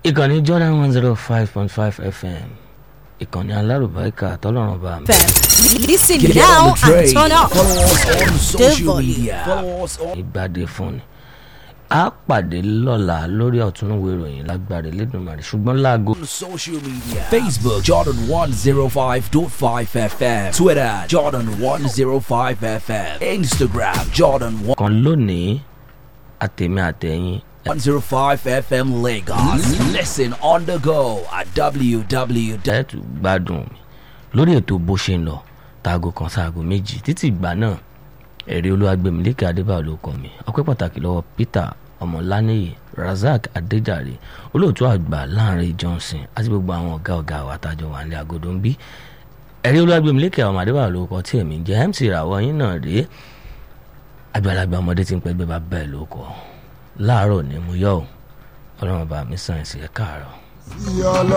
ìkànnì jordan one zero five point five fm ìkànnì alárùbáríkà tọ́lọ́run bá mi. Listen Get now on the train. and turn up. Follow us on social volume. media. Follow us on ìgbàdé fún ni a pàdé lọ́la lórí ọ̀túnúwé ìròyìn lágbàdé lẹ́dùnmarè ṣùgbọ́n láago social media. Facebook Jordan 105.5 FM. Twitter Jordan 105 FM. Instagram Jordan kan lónìí àtẹ̀mí àtẹ̀yìn 105 FM Lagos. Listen on the go at www. ẹ̀ tún gbádùn mi lórí ètò bó ṣe ń lọ taago kan sáago méjì títí ìgbà náà ẹ̀rí olúwàgbẹ̀mílẹ́kẹ̀ adébáyọ̀ ló kọ́ mi ọpẹ́ pàtàkì lọ́wọ́ peter ọmọláníyì razak adéjàre olóòtú àgbà láàrin johnson àti gbogbo àwọn ọ̀gá ọ̀gá wa tájọ wà ní agodo ń bí ẹ̀rí olúwàgbẹ̀mílẹ́kẹ̀ ọmọ adébáyọ̀ ló kọ́ tí èmi ń jẹ́ mc ìràwọ̀ yín náà rèé àgbàlagbà ọmọdé tí ń pẹ́ gbé bá bẹ́ẹ̀ ló kọ́ láàárọ̀ ni mo yọ̀ ọ́ ọlọ́run bá mi sàn sí ẹ̀ káàárọ̀.